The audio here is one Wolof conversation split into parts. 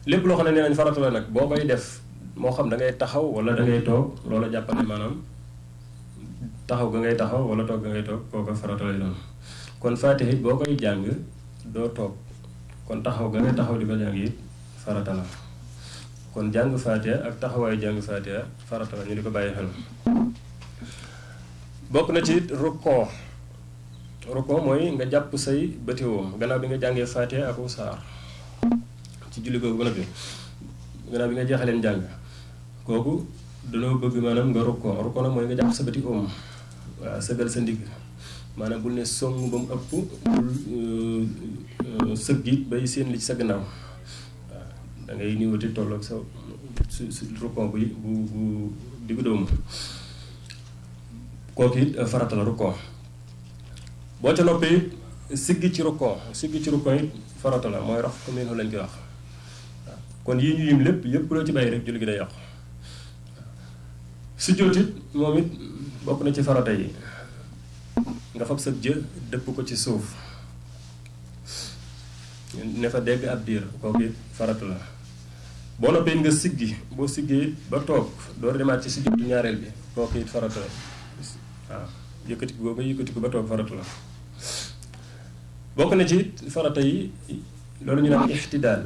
lépp loo xam ne nee nañ farata la nag boo koy def moo xam da ngay taxaw wala da ngay toog loola jàppal ne maanaam taxaw ga ngay taxaw wala toog ga ngay toog kooka farata lay doon kon faatiha it boo koy jàng doo toog kon taxaw ga ngay taxaw di ko jàng it farata la kon jàng faatiha ak taxawaayu jàng faatiha farata la ñu di ko bàyyi xel bokk na ci rukkoo rukkoo mooy nga jàpp say bëtiwoom gannaaw bi nga jàngee faatiha ak saar ci julli googu ba noppi gannaaw bi nga jeexaleen jàng kooku danoo bëgg maanaam nga rukkoo rukkoo nag mooy nga jàpp sa bëti oom waaw sëgal sa ndigg maanaam bul ne song ba mu ëpp bul sëgg it bay seen li ci sa gannaaw waaw da ngay niwati tolloog sa su su rukkoo bu bu bu diggu doomu kooku it farata la rukkoo boo ca noppee it siggi ci rukkoo siggi ci rukkoo it farata la mooy rax ko mel lañ koy wax waaw kon yii ñu yim lépp yépp loo ci bàyyi rek julli gi day yàqu sujjóot it moom it bokk na ci farata yi nga fab sa jë dëpp ko ci suuf ne fa dégg ab diir kooku it farata la boo noppee nga siggi boo siggee ba toog door demaat ci sujjóotu ñaareel bi kooku it farata la waaw yëkkati ko nga yëkkati ko ba toog farata la bokk na ci farata yi loolu ñu naan ixtidaal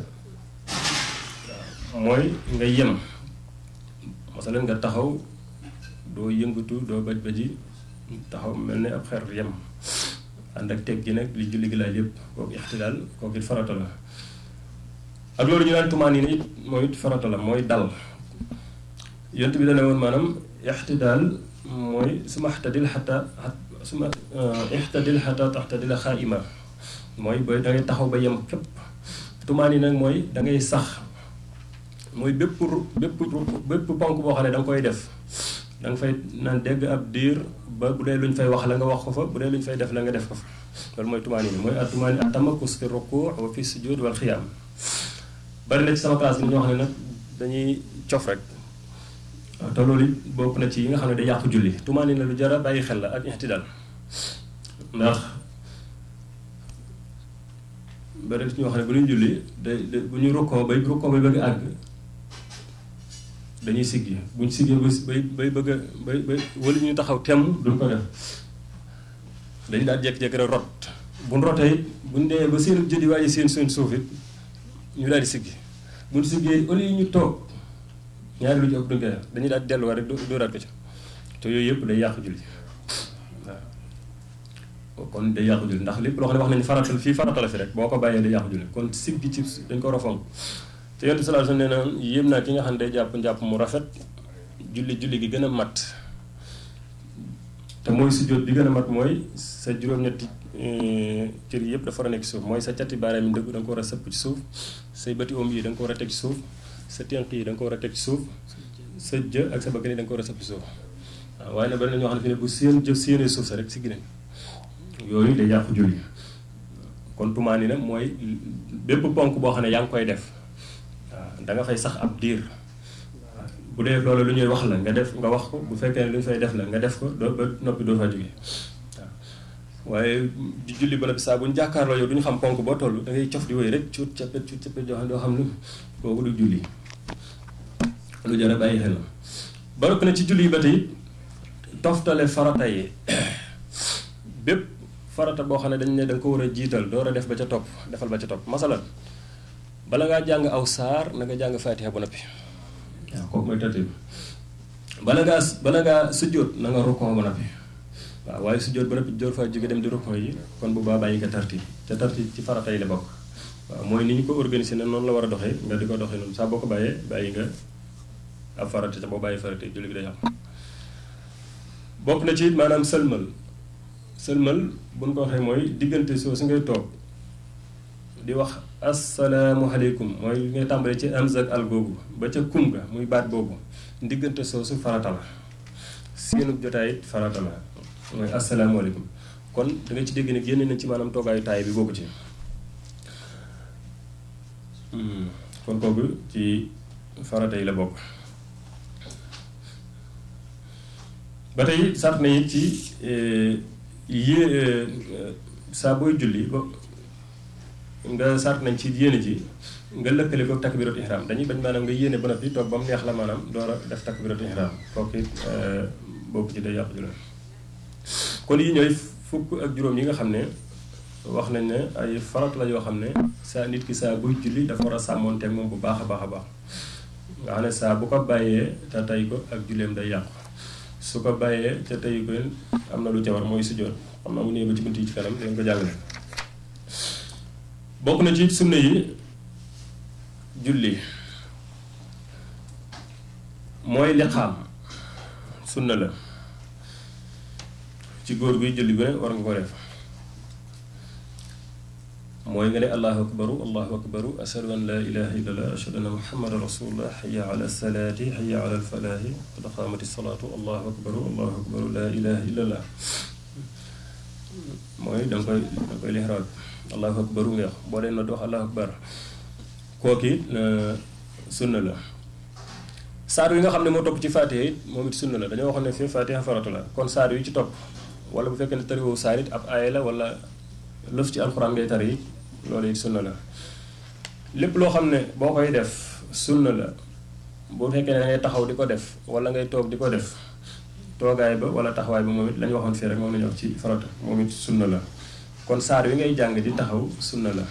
waaw mooy nga yem masalan nga taxaw doo yëngatu doo baj baji taxaw mel ne ab xer yem ànd ak teg gi nag li julli gi laaj yëpp kooku ixtidaal kooku it farata la ak loolu ñu naan tumaan yi ne it mooy it farata la mooy dal yont bi dana woon maanaam ixtidaal mooy suma xtadil xata suma ixtadil xata taxtadila xaaima mooy ba da ngay taxaw ba yem képp tumaan yi nag mooy da ngay sax mooy bépp bépp bépp ponk boo xam ne da nga koy def da nga fay naan dégg ab diir ba bu dee lu ñu fay wax la nga wax ko fa bu dee lu ñu fay def la nga def ko fa loolu mooy tumaan yi mooy at tumaan yi atamakus fi ruku wa fi sujud wal xiyaam bari na ci sama classe bi ñoo xam ne nag dañuy cof rek waaw te loolu it bokk na ci yi nga xam ne day yàqu julli tumaan yi la lu jara bàyyi xel la ak ixtidaal ndax bari ci ñoo xam ne bu ñuy julli day bu ñu rukkoo bay rukkoo bay bëgg àgg dañuy siggi buñ siggee bay bay bëgg a bay bay wala ñu taxaw temm duñ ko def dañu daal jékki-jékki rek rot buñ rotee it buñ dee ba seen jëdi waaye seen seen suuf it ñu daal di siggi buñ siggee au lieu ñu toog ñaari lu ci ëpp duñ koy def dañuy daal di delluwaat rek dóoraat ko ci te yooyu yëpp day yàqu julli waaw kon day yàqu julli ndax lépp loo xam ne wax nañu faratal fii faratal fi rek boo ko bàyyee day yàqu julli kon siggi ci dañ ko war a fonk te yonent sallallahu alayhi wasallam nee na yéem naa ki nga xam ne day jàpp njàpp mu rafet julli julli gi gën a mat te mooy sujjóot bi gën a mat mooy sa juróom-ñetti cër yëpp dafa war a nekk ci suuf mooy sa cati baaraam yi ndëgg da nga ko war a sëpp ci suuf say bëti oom yi da nga ko war a teg ci suuf sa tenq yi da nga ko war a teg ci suuf sa jë ak sa bëgg yi da nga ko war a sëpp ci suuf waaw waaye nag bari na ñoo xam ne fi ne bu seen jëf séenee suuf sa rek si gine yooyu day yàqu julli kon tumaani nag mooy bépp ponk boo xam ne yaa ngi koy def waaw da nga fay sax ab diir bu dee loolu lu ñuy wax la nga def nga wax ko bu fekkee ne lu ñu fay def la nga def ko doo ba noppi doo fa jóge waaw waaye di julli ba noppi saa bu ñu jàkkaarloo yow du ñu xam ponk boo toll da ngay cof di wéy rek cuut cappet cuut cappet joo xam doo xam lu kooku du julli lu jar a bàyyi xel ba noppi na ci julli yi ba tey toftale farata yi bépp farata boo xam ne dañ ne da nga ko war a jiital door a def ba ca topp defal ba ca topp masalan bala ngaa jàng aw saar na nga jàng faatiha ba noppi waaw kooku mooy tartib bala ngaa bala ngaa sujjóot na nga rukkoo ba noppi waaw waaye sujjóot ba noppi door faa jóge dem di rukkoo yi kon bu baa bàyyi nga tartib te tartib ci farata yi la bokk waaw mooy ni ñu ko organisé ne noonu la war a doxee nga di ko doxee noonu saa boo ko bàyyee bàyyi nga ab farata te boo bàyyi farata julli gi day am bokk na ci maanaam sëlmal sëlmal bu ñu ko waxee mooy diggante soo su ngay toog di wax asalaamualeykum mooy ngay tàmbalee ci amza ak al googu ba ca kum ga muy baat boobu diggante soosu farata la seenu jotaay it farata la mooy asalaamualeykum kon da nga ci dégg ne génne nañ ci maanaam toogaayu taay bi bokku ci kon kooku ci farata yi la bokk ba tey sart na it ci yé saa booy julli ba nga sart nañ ci yéene ji nga lëkkale ko takbiratu ihram dañuy bañ maanaam nga yéene ba noppi toog ba mu neex la maanaam door a def takbiratu ihram kooku it bokk ci day yàqu julli kon yi ñooy fukk ak juróom yi nga xam ne wax nañ ne ay farat la yoo xam ne saa nit ki saa buy julli dafa war a sàmmoonteeg moom bu baax a baax a baax nga xam ne saa bu ko bàyyee te tey ko ak julleem day yàqu su ko bàyyee te tey ko am na lu ca war mooy sujjóot xam naa mu ñëwee ba ci bunt yi ci kanam dañ ko jàngale bokk na ci sunna yi julli mooy liqaam sunna la ci góor guy julli gu ne war nga ko def mooy nga ne allahu akbaru allahu akbaru ashadu an laa ilaha illallah ashadu anna muhammadan rasulullah xaya ala salaati xaya ala alfalaahi qad qaamati salaatu allahu akbaru allahu akbaru laa ilaha illallah mooy danga koy danga koy lixraab allahu akbaru nga wax boo dee na wax allahu akbar kooki sunna la saar yi nga xam ne moo topp ci faatiha it moom it sunna la dañoo waxoon ne fii faatiha farata la kon saar yu ci topp wala bu fekkee ne tariwoo saar it ab aaya la wala lëf ci alxuraan ngay tari loolu it sunna la lépp loo xam ne boo koy def sunna la bu fekkee ne da ngay taxaw di ko def wala ngay toog di ko def toogaay ba wala taxawaay ba moom it la ñu waxoon fii rek moom la ñu wax ci farata moom it sunna la kon saar wi ngay jàng di taxaw sunna la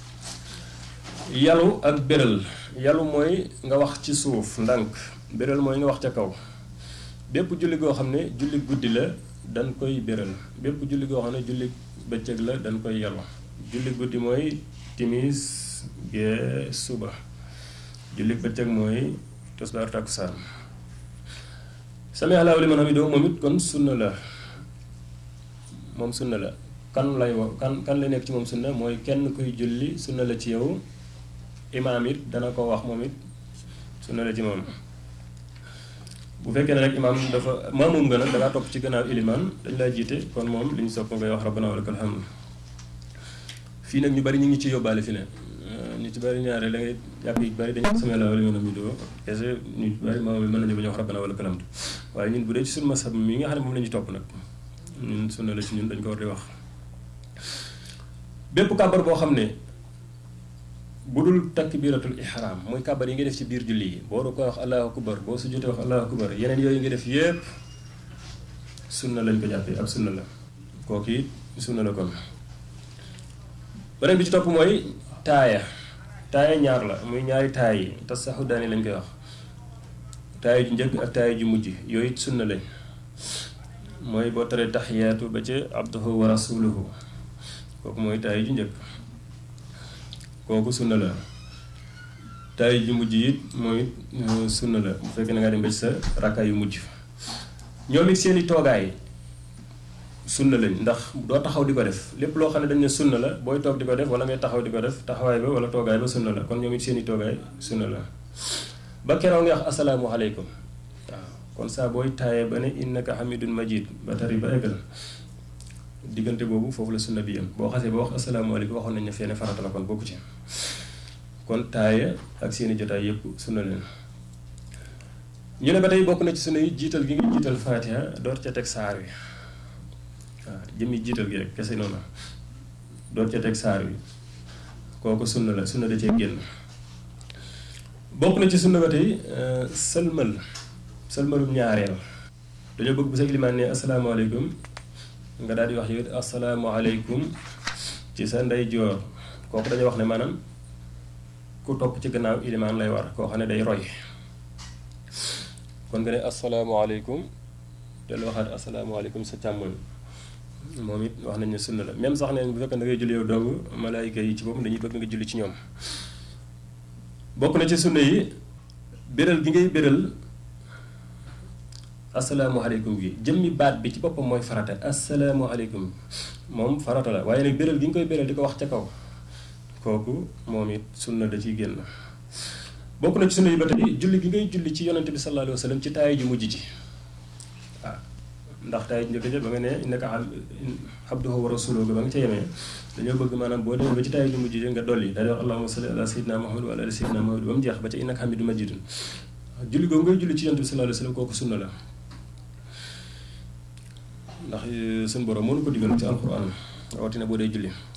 yalu ak béral yalu mooy nga wax ci suuf ndànk béral mooy nga wax ca kaw bépp julli goo xam ne julli guddi la dañ koy béral bépp julli goo xam ne julli bëccëg la dañ koy yalu julli guddi mooy timis gee suba julli bëccëg mooy tosbaar takkusaan sami allahu liman hamidahu moom it kon sunna la moom sunna la kan lay wax kan kan lay nekk ci moom sunna mooy kenn kuy julli sunna la ci yow imaam it dana ko wax moom it sunna la ci moom bu fekkee ne rek imaam dafa maamum nga nag dangaa topp ci gannaaw ilimaan dañ laa jiite kon moom li ñu sopp ngay wax rabbana wa lakal hamd fii nag ñu bari ñu ngi ci yóbbaale fi ne ñu ci bari ñaare la ngay yàgg yu bari dañu sami Allaahu liman hamidahu kese ñu bari maam bi mën nañu bañ a wax rabbana wa lakal hamd waaye ñun bu dee ci suñu masab mi nga xam ne moom la ñu topp nag ñun sunna la ci ñun dañ ko war di wax bépp kàbbar boo xam ne bu dul takbiratul ihram mooy kàbbar yi nga def ci biir julli yi boo ko wax allahu akbar boo su jotee wax allahu akbar yeneen yooyu nga def yépp sunna lañ ko jàppee ab sunna la kooku it sunna la kon beneen bi ci topp mooy taaya taaya ñaar la muy ñaari taay yi te saxu daani lañ koy wax taaya ju njëkk ak taaya ju mujj yooyu it sunna lañ mooy boo taree taxiyaatu ba ca abduhu wa rasuluhu kooku mooy taaya ju njëkk kooku sunna la taay ju mujj it mooy sunna la bu fekkee na ngaa dem ba ci sa rakka yu mujj ñoom it seeni toogaay sunna lañ ndax doo taxaw di ko def lépp loo xam ne dañ ne sunna la booy toog di ko def wala ngay taxaw di ko def taxawaay ba wala toogaay ba sunna la kon ñoom it seeni toogaay sunna la ba keroog nga wax asalaamu aleykum waaw kon saa booy taayee ba ne innaka hamidun majid ba tari ba eggal diggante boobu foofu la sunna bi yam boo xasee ba wax asalaamaaleykum waxoon nañ ne fenn farata la kon bokku ci kon taaya ak seeni jotaay yépp sunna leen ñu ne ba tey bokk na ci sunna yi jiital gi nga jiital faatiha door ca teg saar wi waaw jëmmi jiital gi rek kese noonu door ca teg saar wi kooku sunna la sunna da cee génn bokk na ci sunna ba tey sëlmal sëlmalum ñaareel dañoo bëgg bu sa ilimaan ne asalaamaaleykum nga daal di wax yow asalaamaaleykum ci sa ndeyjoor kooku dañuy wax ne maanaam ku topp ci gannaaw ilimaan lay war koo xam ne day roy kon nga ne asalaamaaleykum te lu waxaat asalaamaaleykum sa càmmoñ moom it wax nañ ne sunna la même sax ne bu fekkee da ngay julli yow dong malaayika yi ci boppam dañuy bëgg nga julli ci ñoom bokk na ci sunna yi béral gi ngay béral asalaamaaleykum gi jëmmi baat bi ci boppam mooy farata asalaamaaleykum moom farata la waaye nag béral gi nga koy béral di ko wax ca kaw kooku moom it sunna da ciy génn bokk na ci sunna yi ba tey julli gi ngay julli ci yonante bi sallallahu alayhi wa sallam ci taay ji mujj ji waaw ndax taay ji njëkk ja ba nga ne innaka abduhu wa rasuluhu ba nga ca yemee dañoo bëgg maanaam boo demee ba ci taay ji mujj ji nga dolli daal di wax allahumma salli ala sayyidina muhammad wa ala ali sayyidina muhammad ba mu jeex ba ca innaka hamidun majidun julli googu ngay julli ci yonante bi sallallahu alayhi wa sallam kooku sunna la ndax suñu borom mënu ko digal ci alquran rawatina boo dee julli